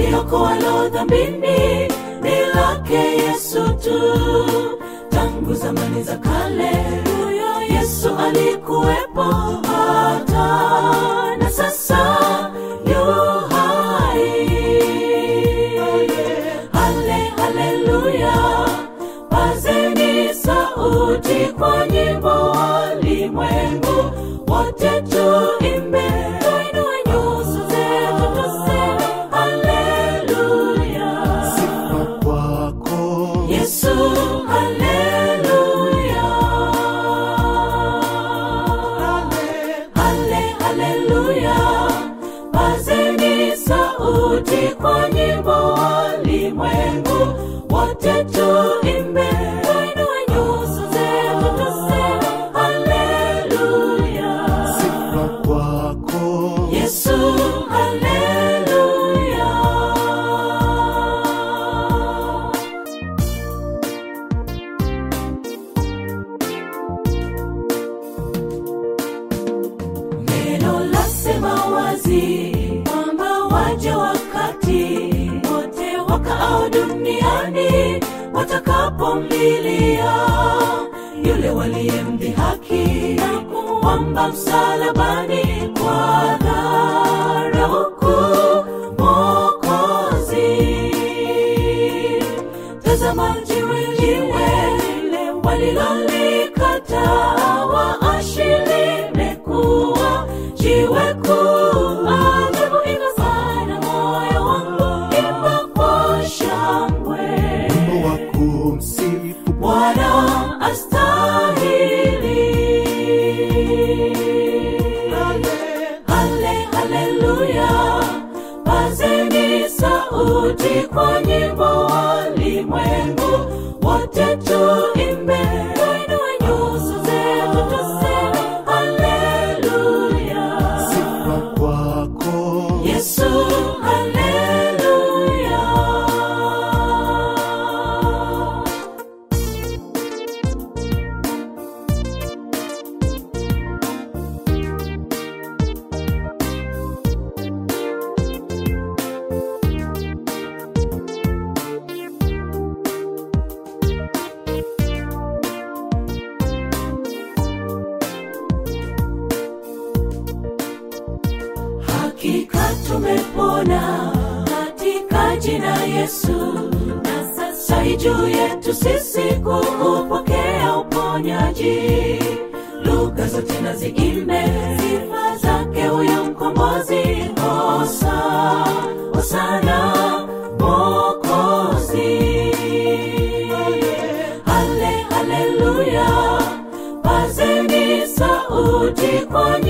liokoalo dhambini ni lake yesu tu tangu zamani za kale huyo yesu alikuwepo hata na sasa yu hai hale haleluya pazeni sauti kwa nyimbo walimwengu wote tuimbe tuinue nyuso zetu tuseme haleluya sifa kwako yesu haleluya hale haleluya pazeni sauti kwa nyimbo walimwengu wote tuimbe tuinue nyuso zetu tuseme haleluya sifa kwako yesu haleluya neno lasema wazi kwamba waja wakati wote wakaao duniani watakapomlilia yule waliyemdhihaki na kumwamba msalabani kwa dharauku mokozi tazama jiwe jiwe lile walilolikataa waashi limekuwa jiwe kuu ajabu ina sana moyo wangu imba kwa shangwe wimbo wa kumsifu bwana astahili hale haleluya pazeni sauti kwa nyimbo walimwengu wote tuimbe tuinue nyuso zetu tuseme haleluya sifa kwako yesu haleluya hakika tumepona katika jina Yesu, na sasa hii juu yetu sisi kuupokea uponyaji. Lugha zote na ziimbe sifa zake huyo mkombozi. Hosa, hosana Mwokozi. Hale, haleluya, pazeni sauti kwa